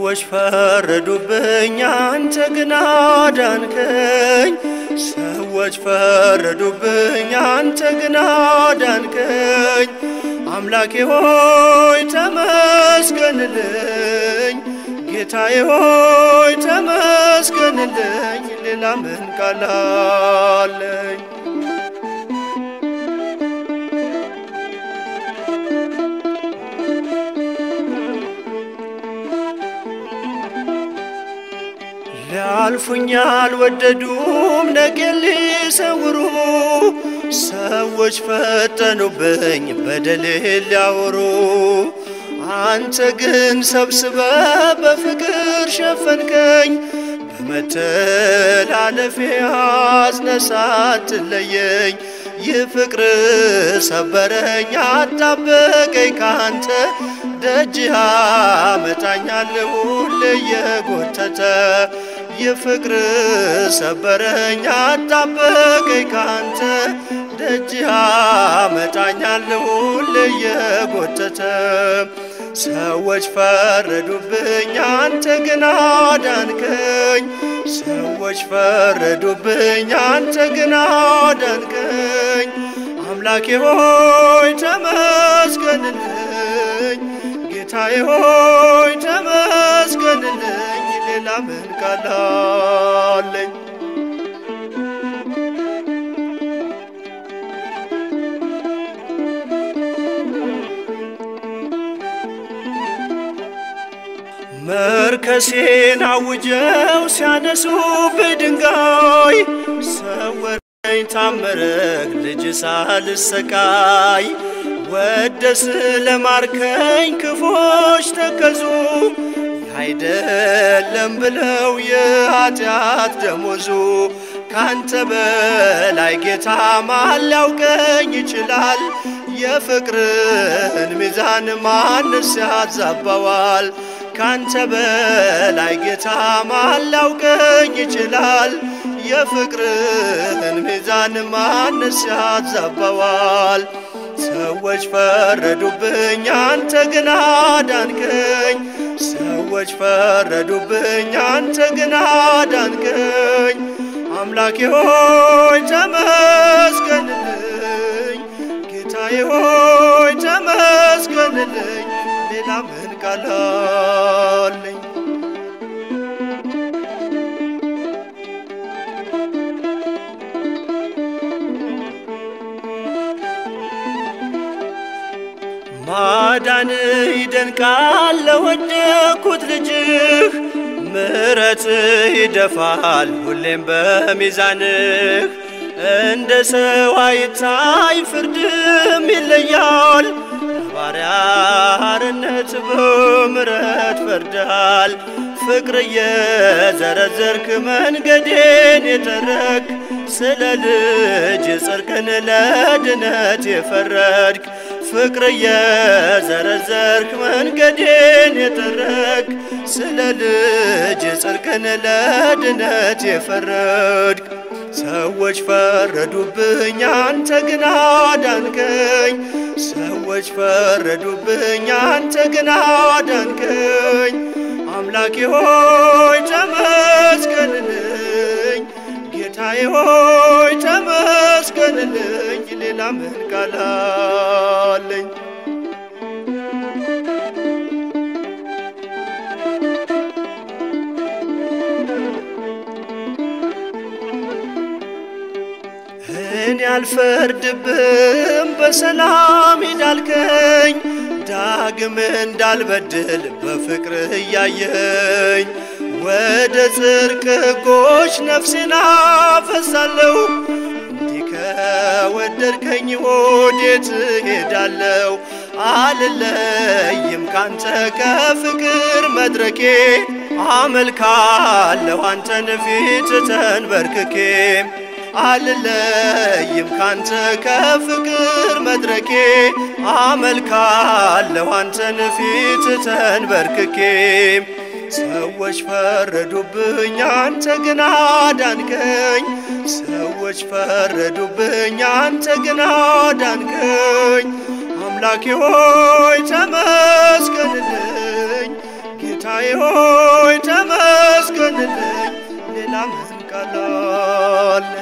ሰዎች ፈረዱብኝ፣ አንተ ግን አዳንከኝ። ሰዎች ፈረዱብኝ፣ አንተ ግን አዳንከኝ። አምላኬ ሆይ ተመስገንልኝ፣ ጌታዬ ሆይ ተመስገንልኝ። ሌላ ምን ቃል አለኝ? ሊያልፉኝ አልወደዱም ነገን ሊሰውሩ ሰዎች ፈጠኑብኝ በደሌን ሊያወሩ አንተ ግን ሰብስበ በፍቅር ሸፈንከኝ በመተላለፌ አዝነህ ሳትለየኝ ይህ ፍቅር ሰበረኝ አጣበቀኝ ካንተ ደጅህ አመጣኛል ሁሌ የጎተተ የፍቅር ሰበረኝ አጣበቀኝ ካንተ ደጅህ አመጣኛል ሁሌ የጎተተ ሰዎች ፈረዱብኝ አንተ ግን አዳንከኝ ሰዎች ፈረዱብኝ አንተ ግን አዳንከኝ አምላኬ ሆይ ተመስገንልኝ ጌታዬ ሆይ ተመስገንልኝ ሌላ ምን ቃል አለኝ? መርከሴን አውጀው ሲያነሱብኝ ድንጋይ ሰወረኝ ታመረክ ልጅ ሳልሰቃይ ወደ ስለማርከኝ ክፎች ተከዙ አይደለም ብለው የኃጢአት ደሞዙ ካንተ በላይ ጌታ ማን ሊያውቀኝ ይችላል? የፍቅርን ሚዛን ማንስ ያዛባዋል? ካንተ በላይ ጌታ ማን ሊያውቀኝ ይችላል? የፍቅርን ሚዛን ማንስ ያዛባዋል? ሰዎች ፈረዱብኝ፣ አንተ ግን አዳንከኝ። ሰዎች ፈረዱብኝ፣ አንተ ግን አዳንከኝ። አምላኬ ሆይ ተመስገንልኝ፣ ጌታዬ ሆይ ተመስገንልኝ። ሌላ ምን ቃል አለኝ? ማዳን ይደንቃል ለወደኩት ልጅህ ምሕረትህ ይደፋል ሁሌም በሚዛንህ እንደ ሰው አይታይ ፍርድም ይለያል ባሪያ አርነት በምሕረት ፈርዳል ፍቅር እየዘረዘርክ መንገዴን የጠረግ ስለ ልጅ ጽድቅን ለድነት የፈረድክ ፍቅር እየዘረዘርክ መንገዴን የጠረግ ስለ ልጅ ጽድቅን ለድነት የፈረድክ ሰዎች ፈረዱብኝ፣ አንተ ግን አዳንከኝ። ሰዎች ፈረዱብኝ፣ አንተ ግን አዳንከኝ። አምላኬ ሆይ ተመስገንልኝ፣ ጌታዬ ሆይ ተመስገንልኝ። ሌላ ምን ቃል አለኝ? እኔ አልፈርድብም በሰላም ሂዳልከኝ ዳግም እንዳልበድል በፍቅርህ እያየኝ ወደ ጽድቅ ሕጎች ነፍሴን አፈሳለሁ። እንዲህ ከወደድከኝ ወዴት እሄዳለሁ? አልለይም ካንተ ከፍቅር መድረኬ አመልካለሁ አንተን ፊት ተንበርክኬ አልለይም ካንተ ከፍቅር መድረኬ አመልካለሁ አንተን ፊት ተንበርክኬ ሰዎች ፈረዱብኝ፣ አንተ ግን አዳንከኝ። ሰዎች ፈረዱብኝ፣ አንተ ግን አዳንከኝ። አምላኬ ሆይ ተመስገንልኝ፣ ጌታ ጌታዬ ሆይ ተመስገንልኝ ሌላ ምን ቃል አለኝ?